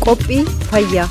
qophii fayyaa.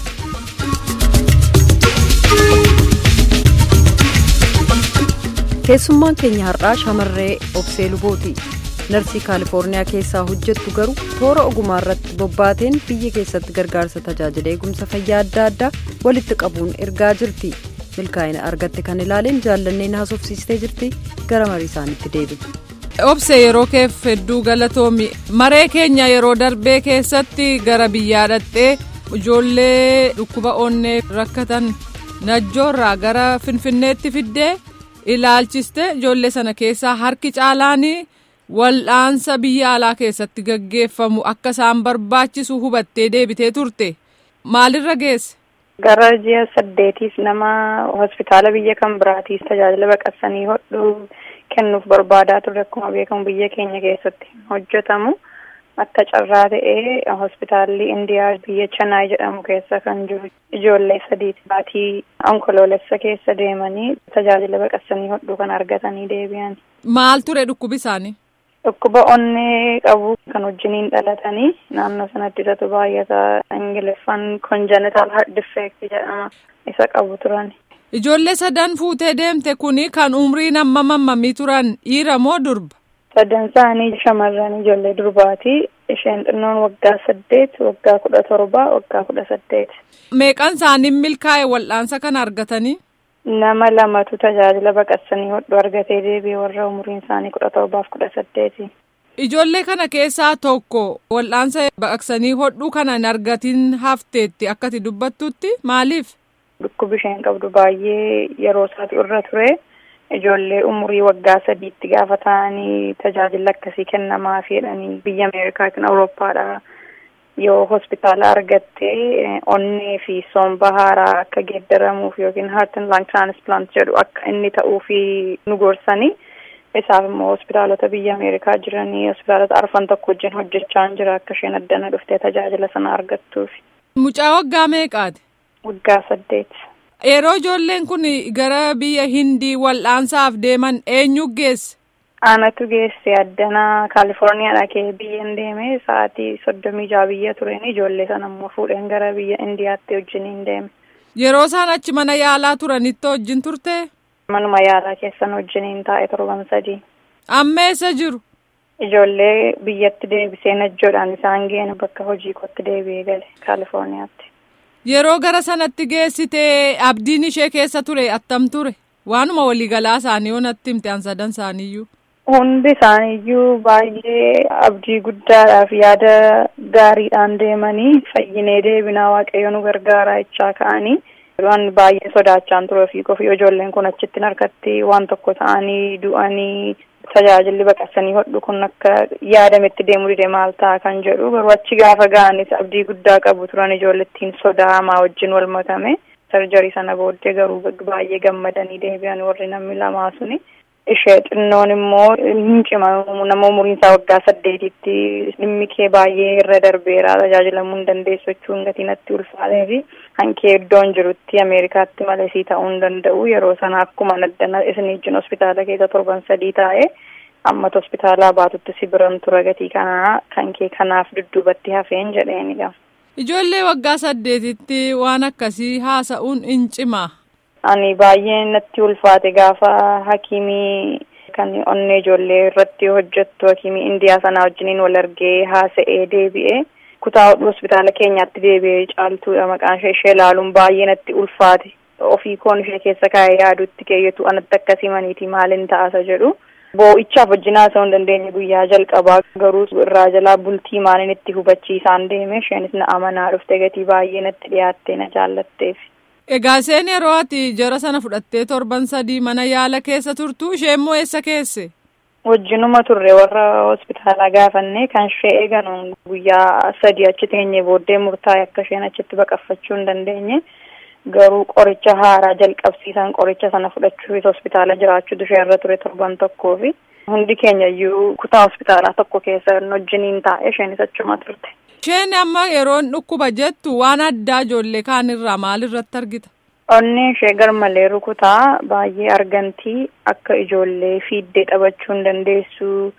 keessummaan keenya har'aa shamarree obsee lubooti narsii kaalifoorniyaa keessaa hojjettu garuu toora ogumaa irratti bobbaateen biyya keessatti gargaarsa tajaajila eegumsa fayyaa adda addaa walitti qabuun ergaa jirti milkaa'ina argatte kan ilaaleen jaallanneen haasofsiistee jirti gara marii isaaniitti deebi'e. obse yeroo keef hedduu galatoomi maree keenya yeroo darbee keessatti gara biyyaa dhaqxee ijoollee dhukkuba onnee rakkatan najjoorraa gara finfinneetti fiddee ilaalchiste ijoollee sana keessaa harki caalaan wal'aansa biyya alaa keessatti gaggeeffamu akka isaan barbaachisu hubattee deebitee turte maalirra geesse. gara ji'a saddeetiif nama hospitaala biyya kan biraatiif tajaajila baqaqsanii hodhuu kennuuf barbaadaa turre akkuma beekamu biyya keenya keessatti hojjetamu akka carraa ta'ee hospitaalli indiyaa biyya chanaay jedhamu keessa kan jiru ijoollee sadiiti baatii onkoloolessa keessa deemanii tajaajila baqaqsanii hodhuu kan argatanii deebi'an. maal ture dhukkubi isaanii. dhukkuba onnee qabu kan wajjiniin dhalatanii naannoo sanatti isatu baay'ata ingiliffaan congenital heart defect jedhama isa qabu turan. Ijoollee sadan fuutee deemte kuni kan umriin amma mammamii turan dhiira moo durba? Sadan isaanii shamarran ijoollee durbaati. Isheen xinnoon waggaa saddeet, waggaa kudha torba, waggaa kudha saddeet. Meeqan isaanii milkaa'e wal'aansa kana argatanii? Nama lamatu tajaajila baqaqsanii hodhu argatee deebi'e warra umriin isaanii kudha torbaaf kudha saddeeti. Ijoollee kana keessaa tokko wal'aansa baqaqsanii hodhuu kana hin argatin hafteetti akkati dubbattutti maaliif? Dhukkubi isheen qabdu baay'ee yeroo isaatu irra ture. Ijoollee umurii waggaa sadiitti gaafa ta'anii tajaajila akkasii kennamaa jedhanii biyya Ameerikaa yookiin Awurooppaadha. Yoo hospitaala argattee onnee fi somba haaraa akka geeddaramuuf yookiin heart and lung transplant jedhu akka inni ta'uufi nu gorsanii isaaf immoo hospitaalota biyya Ameerikaa jiranii hospitaalota arfan tokko wajjin hojjechaa jira akka isheen addana dhuftee tajaajila sana argattuufi. Mucaa waggaa meeqaati? Waggaa saddeet. Yeroo ijoolleen kun gara biyya Hindii wal'aansaaf deeman eenyu geesse? Anatu geesse addanaa Kaalifoorniyaadha kee biyyan deeme sa'aatii soddomii jaha biyya tureen ijoollee sana immoo fuudheen gara biyya Indiyaatti wajjiniin deeme. Yeroo isaan achi mana yaalaa turanitti wajjin turte? Manuma yaalaa keessan wajjiniin taa'e torban sadii. Amma eessa jiru? Ijoollee biyyatti deebisee najjoodhaan isaan geenu bakka hojii kootti deebi'ee gale Kaalifoorniyaatti. Yeroo gara sanatti geessitee abdiin ishee keessa ture attam ture? Waanuma waliigalaa isaanii yoo natti himte an sadan isaaniiyyuu. Hundi isaaniiyyuu baay'ee abdii guddaadhaaf yaada gaariidhaan deemanii fayyinee deebinaa waaqayyo nu gargaaraa jechaa ka'anii waan baay'ee sodaachaan ture ofii kofii ijoolleen kun achitti harkatti waan tokko ta'anii du'anii tajaajilli baqaqsanii hodhu kun akka yaadametti deemuu dide maal ta'a kan jedhu garuu achi gaafa ga'anis abdii guddaa qabu turan ijoollettiin sodaa hamaa wajjin wal makame sarjarii sana booddee garuu baay'ee gammadanii deebi'an warri namni lamaa suni. ishee xinnoon immoo hin cima nama umuriin isaa waggaa saddeetitti dhimmi kee baay'ee irra darbeera tajaajilamuu hin dandeessu jechuun gatiin ulfaatee fi hankee iddoon jirutti ameerikaatti malesii ta'uu hin danda'u yeroo sana akkuma addana isin wajjin hospitaala keessa torban sadii taa'e amma hospitaalaa baatutti si biran tura gatii kanaa kan kee kanaaf dudduubatti hafeen jedheenidha. Ijoollee waggaa saddeetitti waan akkasii haasa'uun hin cimaa. Ani baay'ee natti ulfaate gaafa hakimii kan onnee ijoollee irratti hojjettu hakimii indiyaa sanaa wajjiniin wal argee haasa'ee deebi'ee kutaa hospitaala keenyaatti deebi'ee caaltuudha maqaan ishee ishee ilaaluun baay'ee natti ulfaate ofii koon ishee keessa kaa'ee yaadutti keeyyatu anatti akkasii maniiti maalin ta'asa jedhu boo'ichaaf wajjin haasa'uu hin dandeenye guyyaa jalqabaa garuu irraa jalaa bultii maalin itti hubachiisaan deeme isheenis na amanaa dhufte gatii baay'ee natti dhiyaattee na jaallatteef. Egaa isheen yeroo ati jara sana fudhattee torban sadii mana yaala keessa turtu ishee immoo eessa keesse? Wajjinuma turre warra hospitaalaa gaafannee kan ishee eeganuun guyyaa sadii achi teenye booddee murtaa'e akka isheen achitti baqaffachuu hin dandeenye garuu qoricha haaraa jalqabsiisan qoricha sana fudhachuufis hospitaala jiraachuutu ishee irra ture torban tokkoo fi hundi keenya iyyuu kutaa hospitaalaa tokko keessa wajjiniin taa'e isheenis achuma turte. Isheen amma yeroon dhukkuba jettu waan addaa ijoollee kaanirraa maalirratti argita? Onneen ishee garmalee rukutaa baay'ee argantii akka ijoollee fiiddee taphachuu hin dandeessu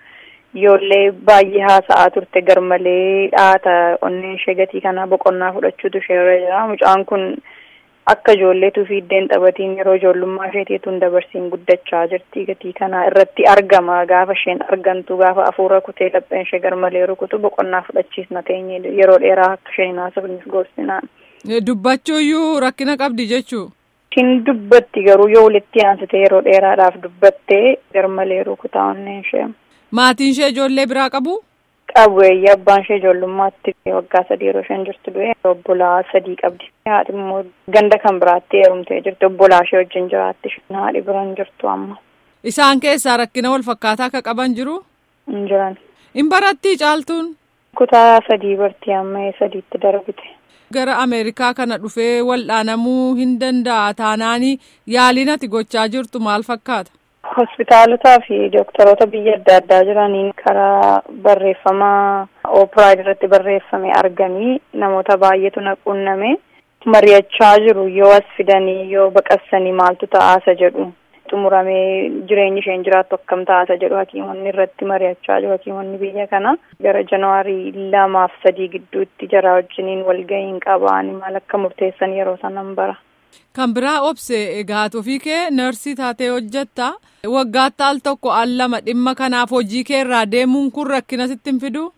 ijoollee baay'ee haasa'aa turte garmalee dhaata onneen ishee gatii kanaa boqonnaa fudhachuutu ishee irra jira mucaan kun akka ijoolleetu fiiddeen taphatiin yeroo ijoollummaa isheetiituun dabarsiin guddachaa jirti gatii kanaa irratti argama gaafa isheen argantu gaafa afuura kutee lapheen ishee garmalee rukutu boqonnaa fudhachiisna teenye yeroo dheeraa akka isheen haasofniif gorsinaan. Dubbachuuyyuu rakkina qabdi jechuu. Ishiin dubbatti garuu yoo walitti aansite yeroo dheeraadhaaf dubbattee garmalee rukutaa onneen ishee. Maatiin ishee ijoollee biraa qabu? Qabu eeyyee abbaan ishee ijoollummaatti waggaa sadii yeroo isheen jirtu du'e obbolaa sadii qabdi. Haadhi immoo ganda kan biraatti heerumtee jirti obbolaa ishee wajjin jiraatti haadhi biraan jirtu amma. Isaan keessaa rakkina wal fakkaataa akka qaban jiru? Hin jiran. Hin barattii caaltuun? Kutaa sadii bartii amma sadiitti darbite. Gara Ameerikaa kana dhufee wal'aanamuu hin danda'a taanaanii yaaliin ati gochaa jirtu maal fakkaata? Hospitaalotaa fi dooktaroota biyya adda addaa jiraniin karaa barreeffamaa oopiraayid irratti barreeffame arganii namoota baay'eetu na qunname mari'achaa jiru yoo as fidanii yoo baqassanii maaltu ta'aasa jedhu xumuramee jireenyi isheen jiraattu akkam ta'aasa jedhu hakiimonni irratti mari'achaa jiru hakiimonni biyya kana gara januwaarii lamaaf sadii gidduutti jara wajjiniin walgahiin qabaan maal akka murteessan yeroo sanan bara. Kan biraa obse egaa ofii kee narsii taatee hojjetta waggaatti al tokko al lama dhimma kanaaf hojii kee irraa deemuun kun rakkina sitti hin fidu?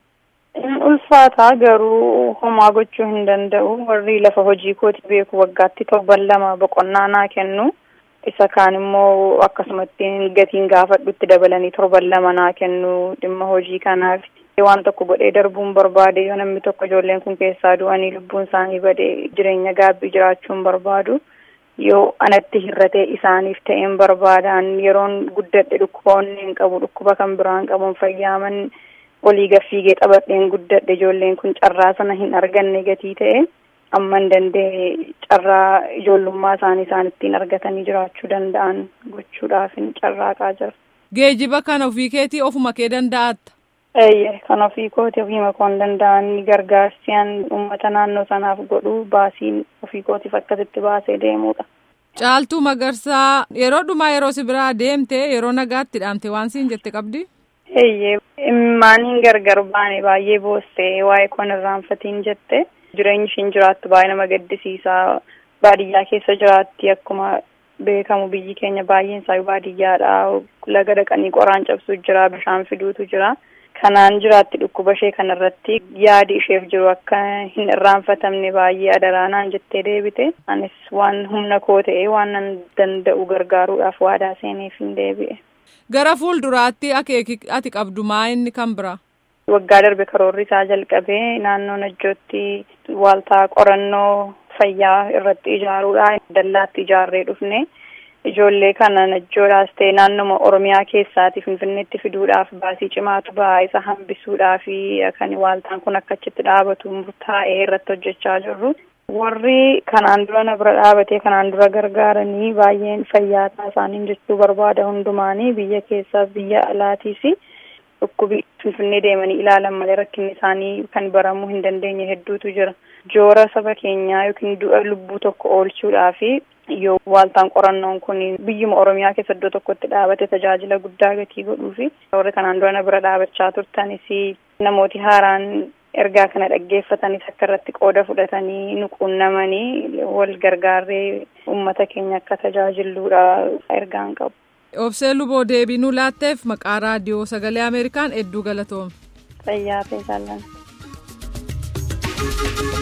ulfaataa garuu homaa gochuu hin danda'u warri lafa hojii kooti beeku waggaatti torban lama boqonnaa naa kennu isa kaan immoo akkasumatti gatiin gaafadhutti dabalanii torban lama naa kennu dhimma hojii kanaaf waan tokko godhee darbuun barbaade yoo namni tokko ijoolleen kun keessaa du'anii lubbuun isaanii badee jireenya gaabbii jiraachuun barbaadu yoo anatti hirratee isaaniif ta'een barbaadaan yeroon guddadhe dhukkuba onneen qabu dhukkuba kan biraan qabuun fayyaaman olii gaffiigee xabadheen guddadhe ijoolleen kun carraa sana hin arganne gatii ta'e amman danda'e carraa ijoollummaa isaanii isaan ittiin argatanii jiraachuu danda'an gochuudhaaf hin carraaqaa jira. Geejiba kana ofii keetii ofuma kee danda'atta. Eeyyee kan ofii kooti ofiima koon danda'an gargaarsiyaan uummata naannoo sanaaf godhu baasiin ofii kootiif akkasitti baasee deemudha. Caaltuu Magarsaa yeroo dhumaa yeroo si biraa deemte yeroo nagaatti dhaamte waan siin jette qabdi? Eeyyee immaaniin gargar baane baay'ee boossee waa'ee koon irraanfatiin jette jireenyi ishiin jiraattu baay'ee nama gaddisiisaa baadiyyaa keessa jiraatti akkuma beekamu biyyi keenya baay'een isaa baadiyyaadha laga dhaqanii qoraan cabsuu jira bishaan fiduutu jira. kanaan jiraatti dhukkuba ishee kanarratti yaadi isheef jiru akka hin irraanfatamne baay'ee adaraanaan jettee deebite anis waan humna koo ta'e waan nan danda'u gargaaruudhaaf waadaa seeneef hin deebi'e. Gara fuulduraatti akeeki ati qabdu maa inni kan bira? Waggaa darbe karoorri isaa jalqabee naannoo Najjootti waaltaa qorannoo fayyaa irratti ijaaruudhaan dallaatti ijaarree dhufne. ijoollee kana najjoodhaas ta'e naannoma oromiyaa keessaati finfinneetti fiduudhaaf baasii cimaatu ba'aa isa hambisuudhaaf kan waaltaan kun akka achitti dhaabatu murtaa'ee irratti hojjechaa jirru. Warri kanaan dura na bira dhaabatee kanaan dura gargaaranii baay'een fayyaataa isaaniin jechuu barbaada hundumaanii biyya keessaaf biyya alaatiis dhukkubi finfinnee deemanii ilaalan malee rakkinni isaanii kan baramuu hin dandeenye hedduutu jira. Joora saba keenyaa yookiin du'a lubbuu tokko oolchuudhaaf yoo waaltaan qorannoon kun biyyuma oromiyaa keessa iddoo tokkotti dhaabate tajaajila guddaa gatii godhuu fi warri kanaan dura na bira dhaabachaa turtanis namooti haaraan ergaa kana dhaggeeffatanis akka irratti qooda fudhatanii nu quunnamanii wal gargaarree uummata keenya akka tajaajilluudha ergaan qabu. Obsee Luboo deebii nu laatteef maqaa raadiyoo sagalee Ameerikaan hedduu galatoome. Fayyaa ta'e jaalladha.